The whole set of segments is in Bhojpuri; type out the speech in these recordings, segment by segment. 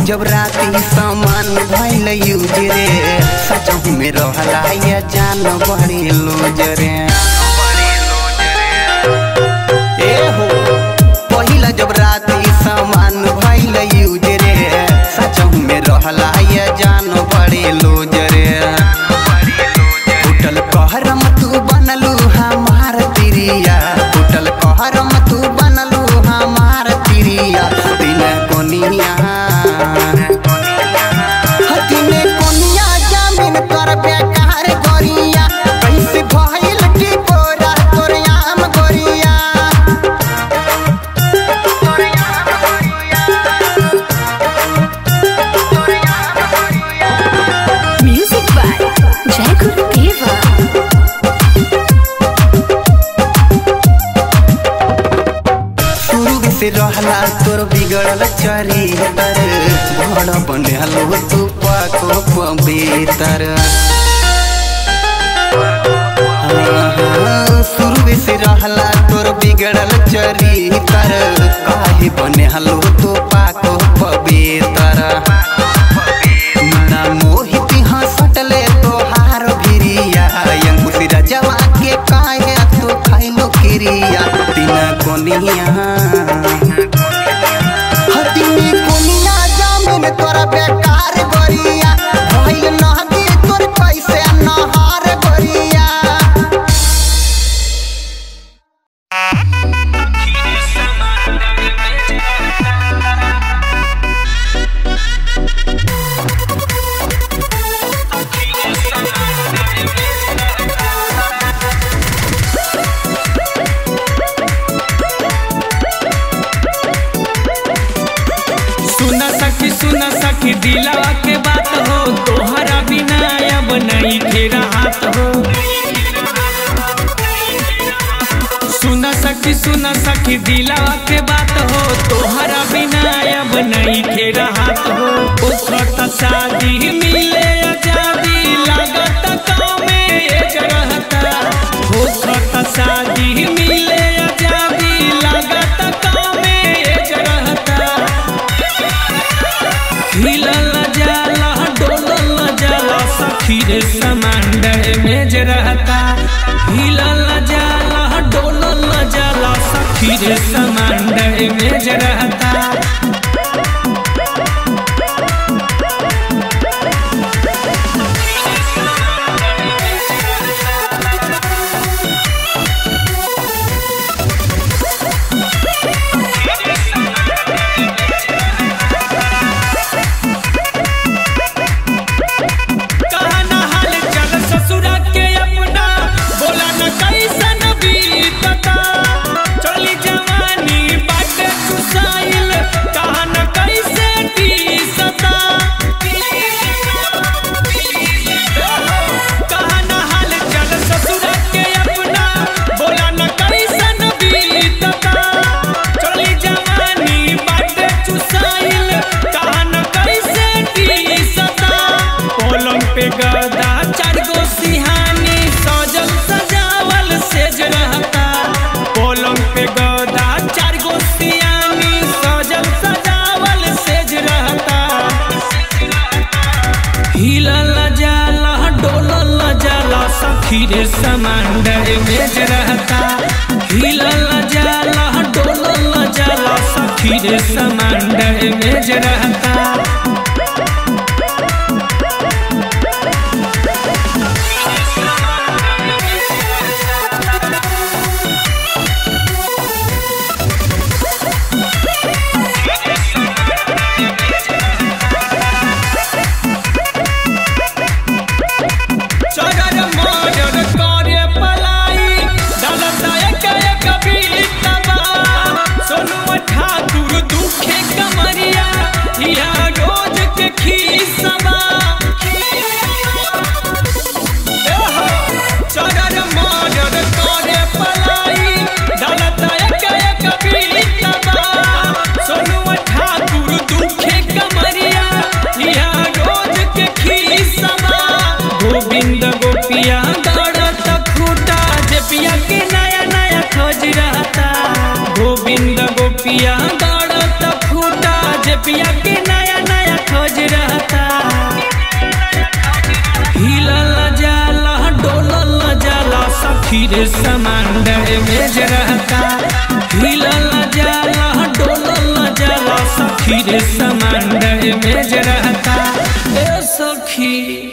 जब राती सामान भइल यूज रे सचहु में रहला ये जान बड़ी लूज रे ए हो पहिला जब राती सामान भइल यूज रे सचहु में रहला ये जान बड़ी लूज रे टूटल कहरम तू बनलू हमार तिरिया टूटल कहरम तू बनलू हमार तिरिया दिन कोनिया हतिने कोनिया जामिन कर बेकार गोरिया कैसे भइल की बोरा तोर आम गोरिया Music by Jai Guru Deva. शुरू से रहला तोर बिगड़ल चरितर बड़ बने हलो तू पाको पवित्र शुरू से रहला तोर बिगड़ल चरितर काहे बने हलो तू पाको पवित्र ना मोहित हंसटले तोहार भिरिया अंकुश रजवा के काहे तू खाइलो किरिया तीन कोनिया हतिनी कोनिया जामिन तोरा बेकार गोरिया भइल नहदी तोर कैसे नहार गोरिया सुन सखी सुन सखी दिलावा के बात हो तोहरा बिना अब नहीं घेरा हाथ हो सुन सखी सुन सखी दिलावा के बात हो तोहरा बिना अब नहीं घेरा हाथ हो उखट शादी मिले आजादी लागत गाँव में एक रहता उखट शादी मिले आजादी लागत गाँव में एक रहता हिलल जाला डोलल जाला सखी रे समंदर में जे रहता हिलल जाला डोलल जाला सखी रे समंदर में जे रहता कहना हाल चल ससुरा के अपना बोला न कैसन बीतता चली जवानी बाटे चुसाइल कहना कैसे टीसता कहना हाल चल ससुरा के अपना बोला न कैसन बीतता चली जवानी बाटे चुसाइल कहना कैसे टीसता पलंग पे गदा चार गो सिहानी सजल सजावल सेज रहता पलंग पे गदा चार गो सिहानी सजल सजावल सेज रहता हिलल जाला डोलल जाला सखी रे समंदर में जे रहता हिलल जाला डोलल जाला सखी रे समंदर में जे रहता चरर मरर करे पलाई दलता एक एक बीतबा सोनू ठाकुर दुखे कमरिया या रोज के खीसबा एहो, चरर मरर करे पलाई दलता एक एक बीतबा सोनू ठाकुर दुखे कमरिया या रोज के खीसबा गोविंद गोपिया दौड़त खूटा जे पिया के नया नया खोज रहता गोविंद गोपिया दौड़त खूटा जे पिया के नया नया खोज रहता हिलल जाला डोलल जाला सखी रे समान डैमेज रहता हिलल जाला डोलल जाला सखी रे समान डैमेज रहता ए सखी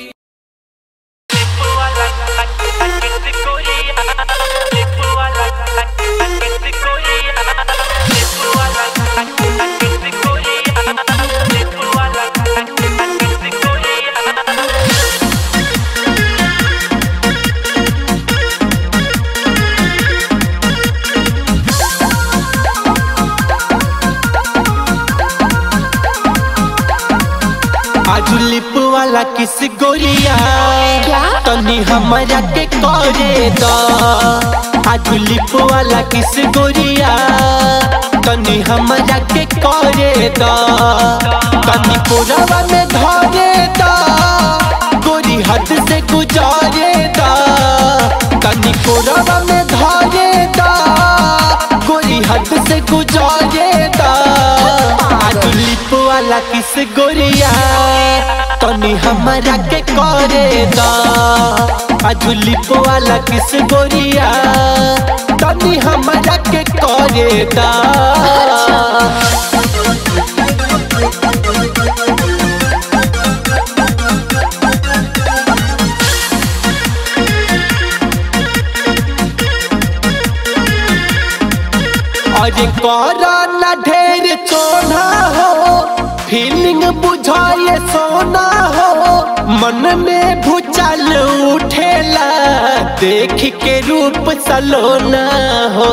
आज लिप वाला किस गोरिया क्या? तनी हमारा के करे द आज लिप वाला किस गोरिया तनी हमारा के करे द तनी पुरावा में धरे द गोरी हद से गुजारे द तनी पुरावा में धरे द गोरी हद से गुजारे द आज लिप वाला किस गोरिया तनी हमारा के करे दा आज लिप वाला किस गोरिया तनी हमारा के करे दा अरे करा ना ढेर चोना हो फीलिंग बुझाए सोना हो मन में भूचाल उठेला देख के रूप सलोना हो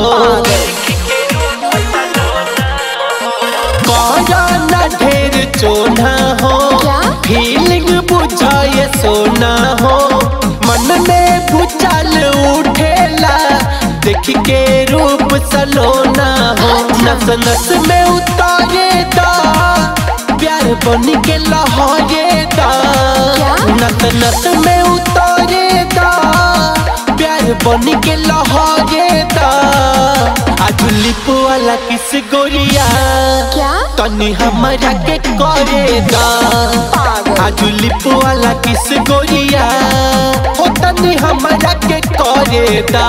करा ना ढेर चोना हो क्या? फीलिंग बुझाए सोना हो मन में भूचाल उठेला देख के रूप सलोना हो नस नस में उतारे दा प्यार बन के लहरे दा क्या? नस नस में उतारे दा प्यार बन के लहरे दा आज लिप वाला किस गोरिया क्या तनी हमारा के करे दा आज लिप वाला किस गोरिया हो तनी हमारा के करे दा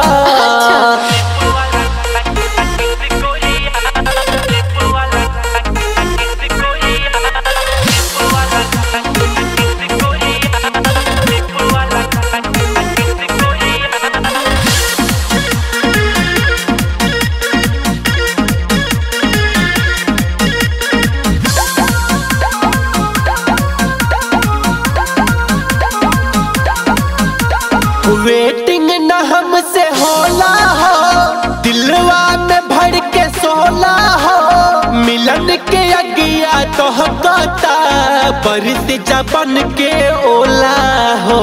वेटिंग न हमसे होला हो दिलवा में भर के सोला हो मिलन के अगिया तो कहता बरस जबन के ओला हो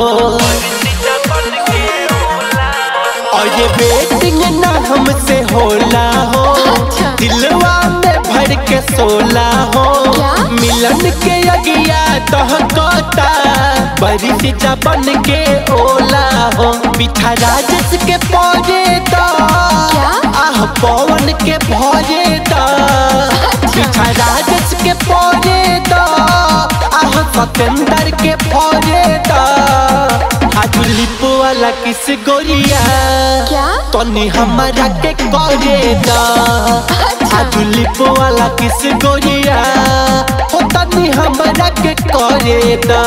और ये वेटिंग न हमसे होला हो अच्छा। दिलवा में भर के सोला हो क्या? मिलन के अगिया तो कहता बरिस जबन के ओला हो पीछा राजस के पौजे दा क्या? आह पवन के भौजे दा पीछा राजस के पौजे दा आह सतेंदर के भौजे दा आज लिप वाला किस गोरिया क्या तनी हमारा के करे दा आज लिप वाला किस गोरिया हो तनी हमारा के करे दा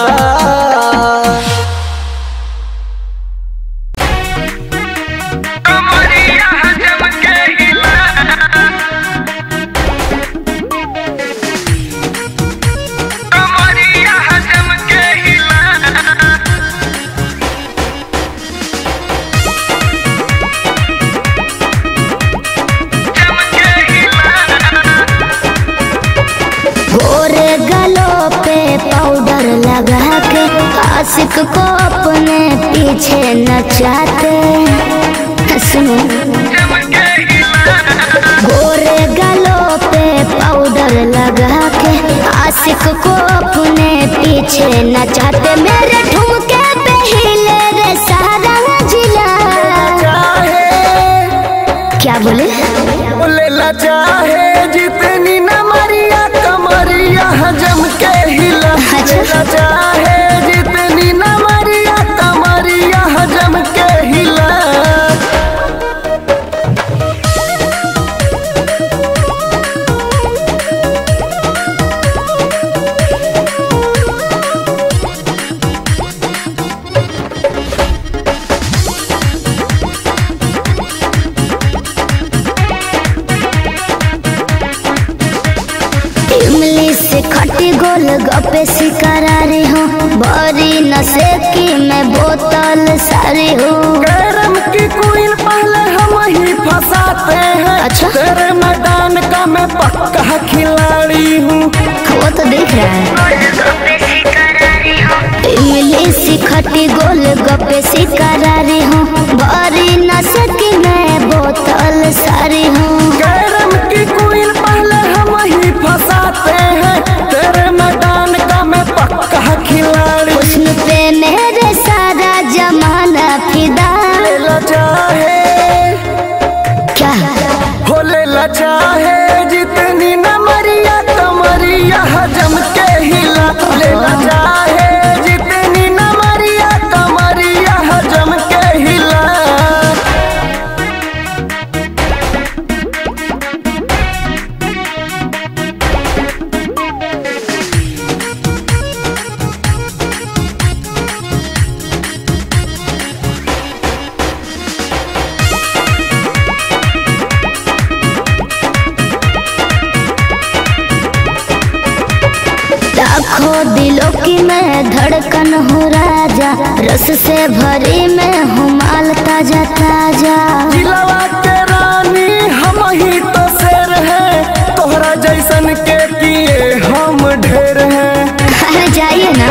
गोरे गलों पे पाउडर लगा के आशिक को अपने पीछे नचाते सुनो गोरे गलों पे पाउडर लगा के आशिक को अपने पीछे नचाते मेरे ठुमके पे हिले रे सारा जिला क्या बोले लेला चाहे जितनी न मरिया कमरिया जम के हिला अच्छा। लेला चाहे जितनी नमरिया कमरिया जम के हिला इमली से खटी गोल गपे शिकारारी हूँ बड़ी नशे की मैं बोतल सारी हूँ कैरम की क्वीन पहले हम ही फंसाते हैं अच्छा। तेरे मैदान का मैं पक्का खिलाड़ी हूँ वो तो दिख रहा है इमली से खटी गोल गपे शिकारारी हूँ बड़ी नशे की मैं बोतल सारी हूँ कैरम की क्वीन पहले हम ही फंसाते हैं तेरे मैदान का मैं पक्का खिलाड़ी हुस्न पे मेरे सारा जमाना फिदा लेला चाहे क्या हो लेला चाहे जितनी नमरिया कमरिया जम के हिला लेला चाहे जितनी नमरिया कमरिया जम के हिला लाखों दिलों की मैं धड़कन हूँ राजा रस से भरी मैं हूँ माल ताजा ताजा जिलावा के रानी हम ही तो शेर हैं तोहरा जैसन के किए हम ढेर हैं अरे जाइए ना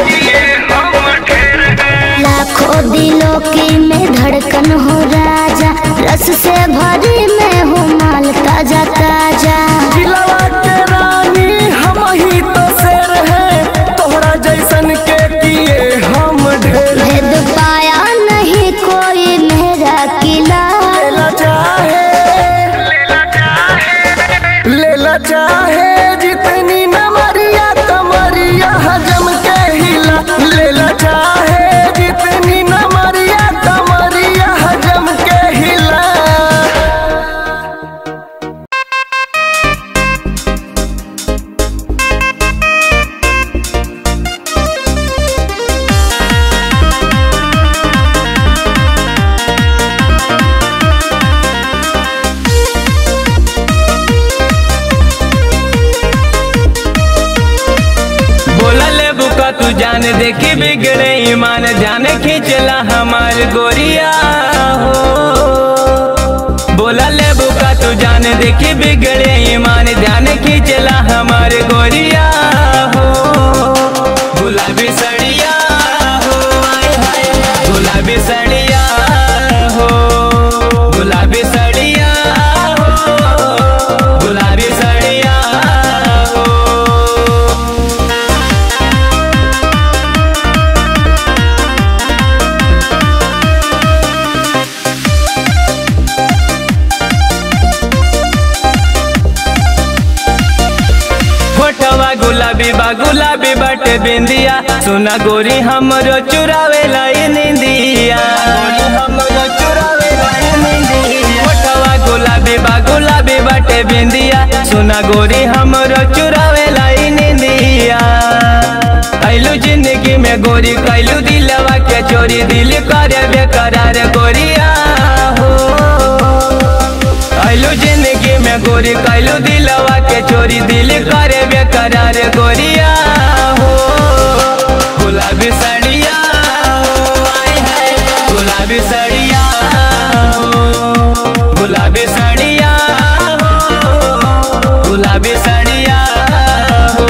लाखों दिलों की मैं धड़कन हूँ राजा रस से भरी मैं हूँ माल ताजा ताजा जिलावा के रानी हम ही तो शेर हैं तोहरा जैसन के किए हम ढेर हैं। भेद पाया नहीं कोई मेरा किला लेला चाहे लेला चाहे जितनी नमरिया कमरिया जम के हिला लेला चाहे जितनी नमरिया कमरिया जम के हिला बोला ले बुका तू जान देखी बिगड़े ईमान जाने खींचला हमार गोरिया हो बोला ले बुका तू जान देखी बिगड़े ईमान जाने खींचला हमार गोरिया हो गुलाबी सड़िया हो आय हाय गुलाबी सड़िया हो गुलाबी सड़िया हो गुलाबी सड़िया हो फोटवा गुलाबी बा गुलाबी बटे बिंदिया सुना गोरी हमरो चुरावे लाई निंदिया फोटवा गुलाबी बा गुलाबी बटे बिंदिया सुना गोरी हमरो चुरावे लाई निंदिया कैलू जिंदगी में गोरी कैलू दिलवा के चोरी दिल करे बेकरार गोरिया हो कैलू जिंदगी में गोरी कैलू दिलवा के चोरी दिल करे बेकरार गोरिया हो गुलाबी साड़िया हो आय हाय गुलाबी साड़िया हो गुलाबी साड़िया हो गुलाबी साड़िया हो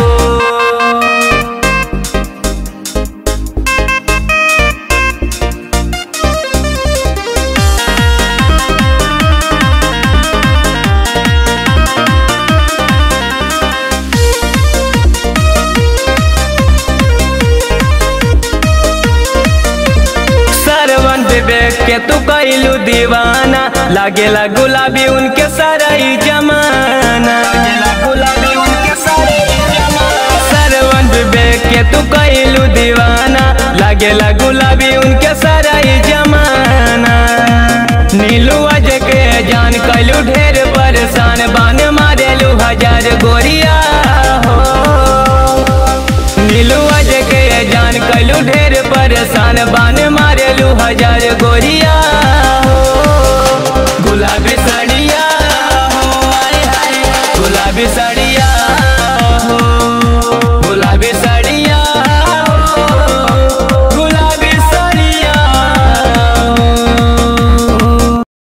सरवन विवेक के तू कैलू दीवाना लागेला गुलाबी उनके सारा ही जमाना लागेला गुलाबी उनके सारा ही जमाना लागेला गुलाबी उनके सारा ही जमाना नीलू अज के जान कैलू ढेर परेशान बान मारेलू हजार गोरिया हो नीलू अज के जान कैलू ढेर परेशान बान मारेलू हजार गोरिया हो गुलाबी साड़िया हो आए हाय गुलाबी साड़िया हो गुलाबी साड़िया हो गुलाबी साड़िया हो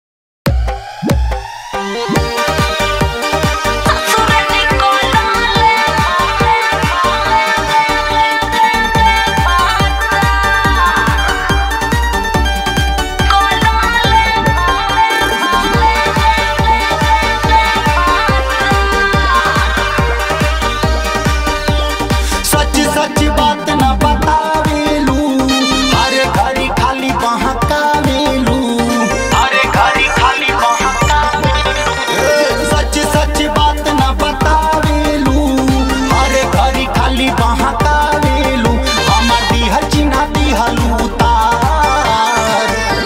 सच सच बात न बतावेलू अरे घड़ी खाली बहकावेलू अरे घड़ी खाली बहकावेलू सच सच बात न बतावेलू अरे घड़ी खाली बहकावेलू हमार दिहल चिन्ह दिहलू तार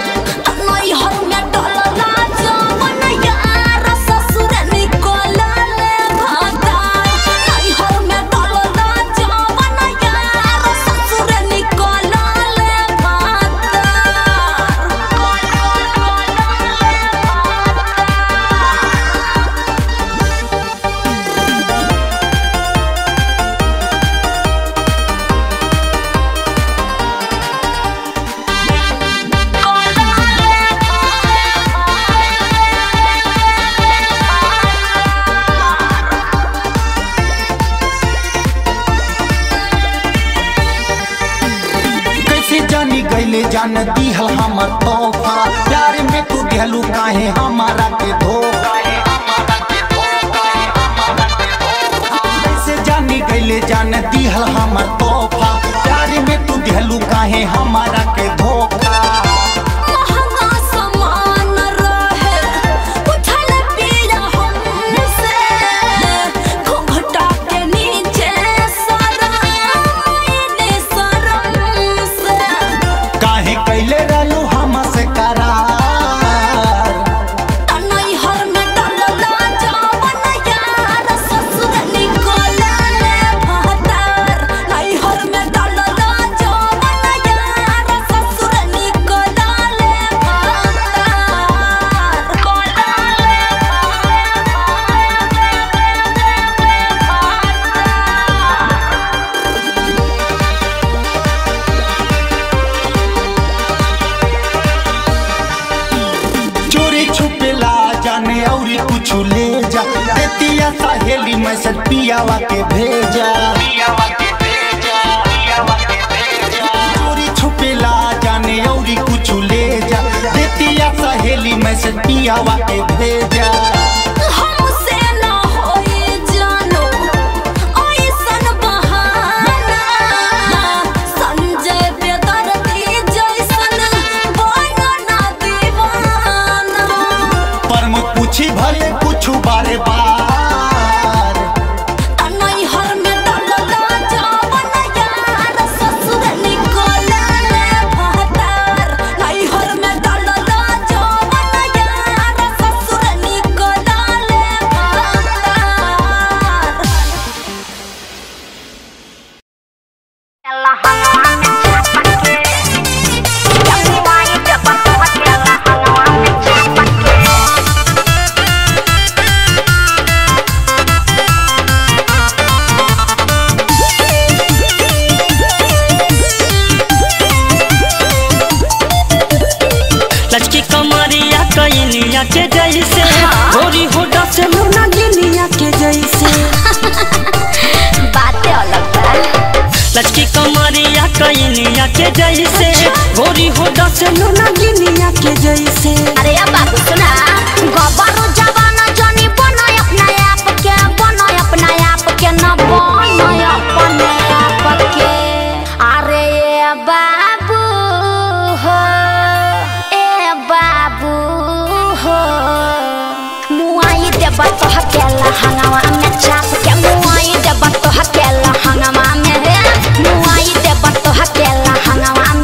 कैसे जानी गईले जान दिहल हमर तोहफा प्यार में तू दिहलू काहे हमारा के धोखा कैसे जानी गईले जान दिहल हमर तोहफा प्यार में तू दिहलू काहे हमारा के धोखा काहे कैले रहलू हमसे करार चोरी छुपेला जाने औरी कुछ ले जा देतिया सहेली मैसेज पियावा के भेजा चोरी छुपेला जाने औरी कुछ ले जा देतिया सहेली मैसेज पियावा के भेजा हमसे ना होए जानो ऐसन बहाना संजय बेदर्दी जैसन बनो ना दीवाना पर मुझ पूछी भले कुछ बारे बार नैहर में डलला जावन यार ससुर निकले भतार नैहर में डलला जावन यार ससुर निकले भतार लचकी कमरिया कैनिया के जैसे गोरी होडा से मुना गिनिया के जैसे बातें अलग बा लचकी कमरिया कैनिया के जैसे गोरी होडा से मुना गिनिया के जैसे अरे अब बाबू सुना गबरू जवाना जनी बनो अपना आप के बनो अपना आप के न बनो अपने आप के अरे ए बाबू हो ए बाबू हो मुआई देब तो हकेला हंगामा में चाप के मुआई देब तो हकेला हंगामा में रे मुआई देब तो हकेला हंगामा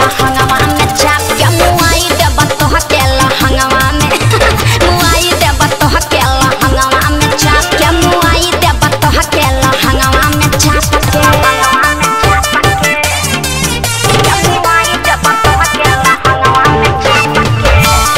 लहंगवा में चाप के मुआई देब तोह के लहंगवा में मुआई देब तोह के लहंगवा में चाप के मुआई देब तोह के लहंगवा में चाप के मुआई देब तोह के लहंगवा में चाप के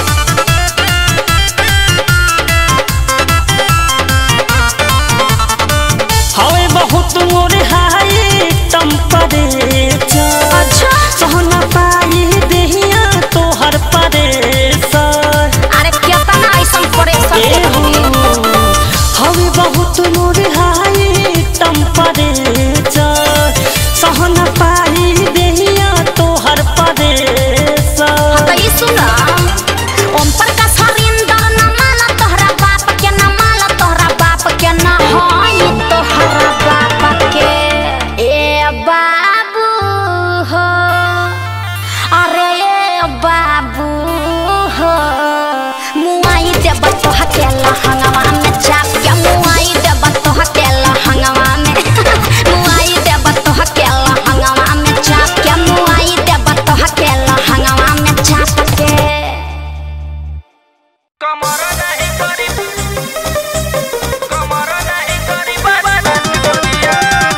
हवे बहुत मोरे हाई टेम्परेचर अच्छा सहना पाई देहिया तोहर परेशर अरे केतना ऐसन परेशान ए हो हवे बहुत मोरे हाई टेम्परेचर सहना पाई देहिया तोहर परेशर त ई सुन ओम प्रकाश हरिंदर न माला तोहरा बाप के न माला तोहरा बाप के न होई तोहरा बाप के ए बाबू हो अरे ए बाबू हो मुआई देब तोह के लहंगवा में चाप के मुआई देब तोह के लहंगवा में मुआई देब तोह के लहंगवा में चाप के मुआई देब तोह के लहंगवा में चाप के कमर नहीं करी कमर नहीं करी बर्बाद दुनिया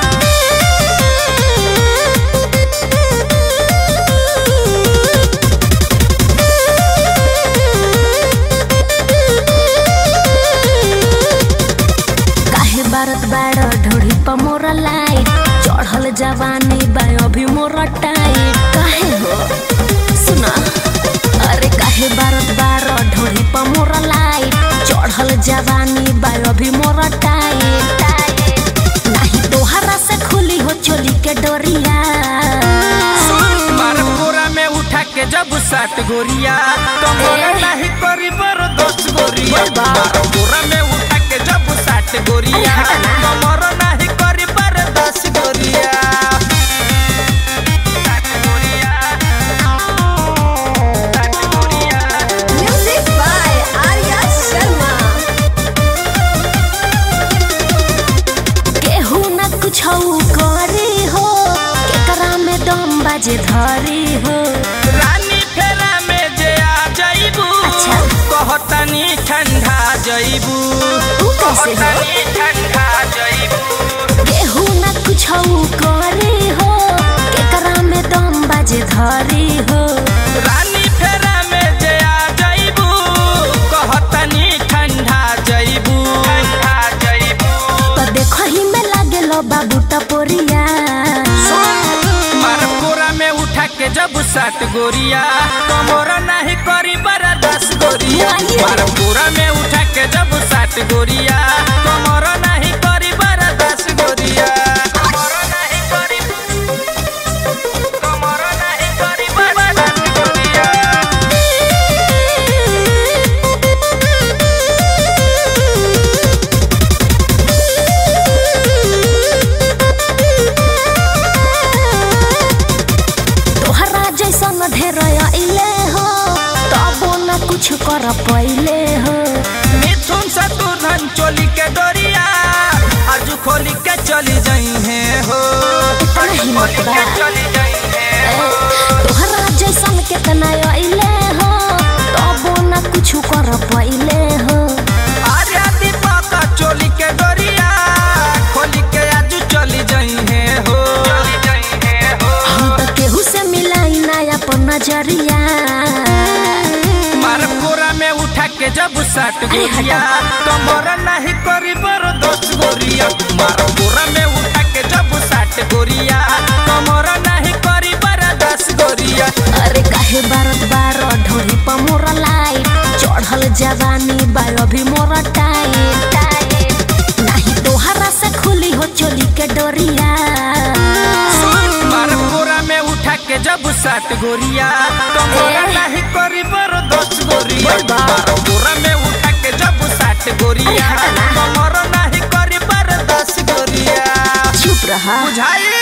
काहे बारत बाड़ ढोड़ी पर मोरा लाइट चढ़ल जवानी बा अभी मोरा टाइट काहे हो सुना अरे काहे बारत बाड़ ढोड़ी पर मोरा लाइट चढ़ल जवानी बा अभी मोरा टाइट टाइट नाही तोहरा से खुली हो चोली के डोरिया मार पूरा में उठा के जब सात गोरिया कमर नहीं करी बर दस गोरिया मार पूरा में उठा के जब सात गोरिया कमर नहीं करी बर दस गोरिया सात गोरिया सात गोरिया म्यूजिक बाय आर्या शर्मा केहू न कुछ करे हो केकरा में दम बाजे धरी हो रानी फेरा में जे आ जाइबू अच्छा। कहतनी ठंडा जाइबू ऊ कैसे हो? कहतनी ठंडा जाइबू केहू न कुछ करे हो केकरा में दम बाजे धरी हो रानी फेरा में जे आ जाइबू कहतनी ठंडा जाइबू ठंडा जाइबू तो देखो ही में लागे लो बाबू टपोरिया मार पूरा में उठा के जब सात गोरिया कमोरा नहीं करी बरा दस गोरिया मार पूरा में उठा के जब सात गोरिया कमोरा नहीं करी बरा दस गोरिया कमोरा नहीं करी कमोरा नहीं करी बरा दस गोरिया तोहरा जैसन ढेर अइले हो तबो न कुछ कर पइले हो मिथुन से तू धन चोली के डोरिया आज खोली के चली जाई है हो आज हिम्मत खोली बा। के चली जाई है हो तोहरा जैसन केतना अइले हो तबो न कुछ कर पइले हो आर्या दीपक चोली के डोरिया खोली के आज चली जाई है हो चली जाई है हो हम तो केहू से मिलाई ना अपन नजरिया मार पूरा में उठा के जब सात गोरिया कमर नहीं करी बर दस गोरिया मार पूरा में उठा के जब सात गोरिया कमर नहीं करी बर दस गोरिया अरे काहे बारत बार ढोरी पर मोरा लाइट चढ़ल जवानी बा अभी मोरा टाइट टाइट नाही तोहरा से खुली हो चोली के डोरिया मार पूरा में उठा के जब सात गोरिया कमरा नहीं करी बर दस गोरिया मार पूरा में उठा के जब सात गोरिया कमरा नहीं करी बर दस गोरिया चुप रहा बुझाई